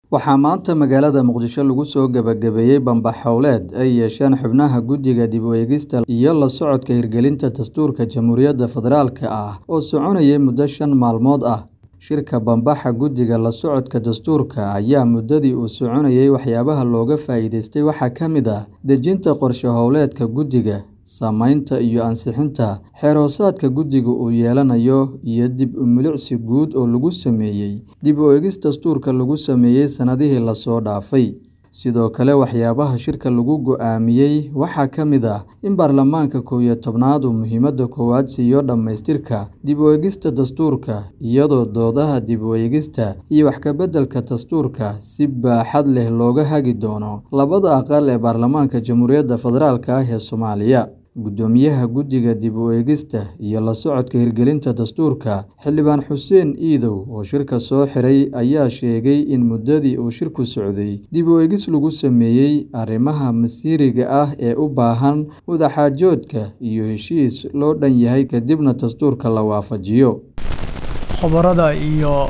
Waxaa maanta magaalada Muqdisho lagu soo gabagabeeyay bambax hawleed ay yeesheen xubnaha Guddiga Dib u Eegista iyo la socodka hirgelinta Dastuurka Jamhuuriyadda Federaalka ah oo soconayay muddo shan maalmood ah. Shirka bambaxa Guddiga La Socodka Dastuurka ayaa muddadii uu soconayay waxyaabaha looga faa'iideystay waxaa ka mid ah dejinta qorshe hawleedka guddiga, samaynta iyo ansixinta xeer-hoosaadka guddigu uu yeelanayo, iyo dib u milicsi guud oo lagu sameeyay dib u eegis dastuurka lagu sameeyay sanadihii la soo dhaafay. Sidoo kale, waxyaabaha shirka lagu go'aamiyay waxaa ka mid ah in baarlamaanka kow iyo tobnaad uu muhiimada koowaad siiyo dhammaystirka dib u eegista dastuurka, iyadoo doodaha dib u eegista iyo wax ka beddelka dastuurka si baaxad leh looga hagi doono labada aqal ee baarlamaanka Jamhuuriyadda Federaalka ah ee Soomaaliya. Guddoomiyaha Guddiga Dib u Eegista iyo la socodka hirgelinta dastuurka, Xildhibaan Xuseen Iidow oo shirka soo xiray ayaa sheegay in muddadii uu shirku socday dib u eegis lagu sameeyay arrimaha masiiriga ah ee u baahan wadaxaajoodka iyo heshiis loo dhan yahay kadibna dastuurka la waafajiyo. Khubarada iyo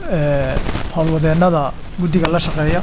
howlwadeennada guddiga la shaqeeya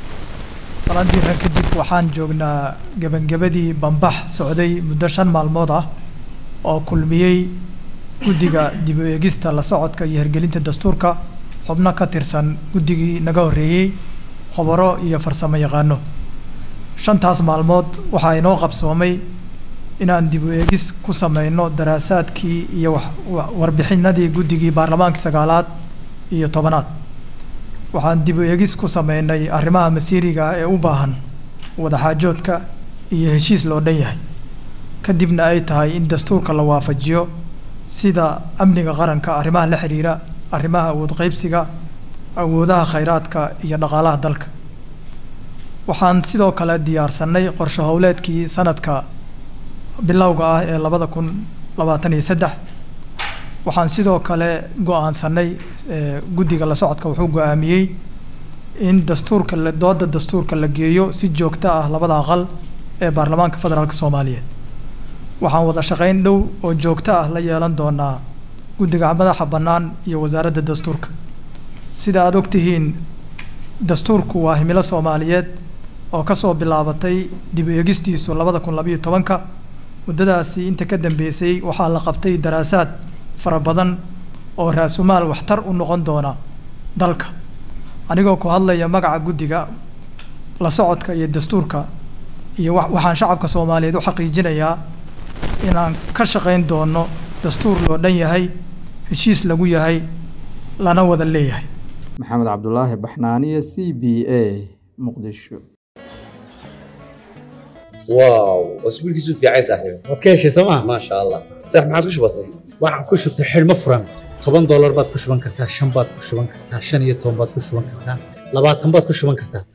sanadii hore kadib waxaan joognaa gebagabadii bambax socday muddo shan maalmood ah oo kulmiyey guddiga dib u eegista la socodka iyo hirgelinta dastuurka xubno ka tirsan guddigii naga horreeyey khubaro iyo farsamo yaqaano shantaas maalmood waxaa inoo qabsoomay inaan dib u eegis ku sameyno daraasaadkii iyo warbixinadii guddigii baarlamaankii sagaalaad iyo tobanaad waxaan dib u eegis ku sameynay arrimaha masiiriga ah ee u baahan wadaxaajoodka iyo heshiis loo dhan yahay kadibna ay tahay in dastuurka la waafajiyo sida amniga qaranka arrimaha la xiriira arrimaha awood qaybsiga awoodaha khayraadka iyo dhaqaalaha dalka waxaan sidoo kale diyaarsanay qorshe howleedkii sanadka bilowga ah ee labada kun labaatan iyo saddex waxaan sidoo kale go-aansanay guddiga la socodka wuxuu go-aamiyey in dastuurka dooda dastuurka la geeyo si joogto ah labada aqal ee baarlamaanka federaalk soomaaliyeed waxaan wada shaqeyn dhow oo joogto ah la yeelan doonaa guddiga madaxa bannaan iyo wasaaradda dastuurka sida aada ogtihiin dastuurku waa himilo soomaaliyeed oo kasoo bilaabatay dib u eegistiisu labada kun labayo tobanka muddadaasi inta ka dambeysay waxaa la qabtay daraasaad fara badan oo raasumaal waxtar u noqon doona dalka anigoo ku hadlaya magaca guddiga la socodka iyo dastuurka iyo waxaan shacabka soomaaliyeed u xaqiijinayaa inaan ka shaqeyn doono dastuur loo dhan yahay heshiis lagu yahay lana wada leeyahay maxamed cabdulaahi baxnaaniye c b a muqdisho واو اسبوع كيسو في عايز صاحبي waad ka heshay sooma ما شاء الله صح ما عادش بسيط waxaan ku shubtay xidhmo furan toban doolar baad ku shuban kartaa shan baad ku shuban kartaa shan iyo toban baad ku shuban kartaa labaatan baad ku shuban kartaa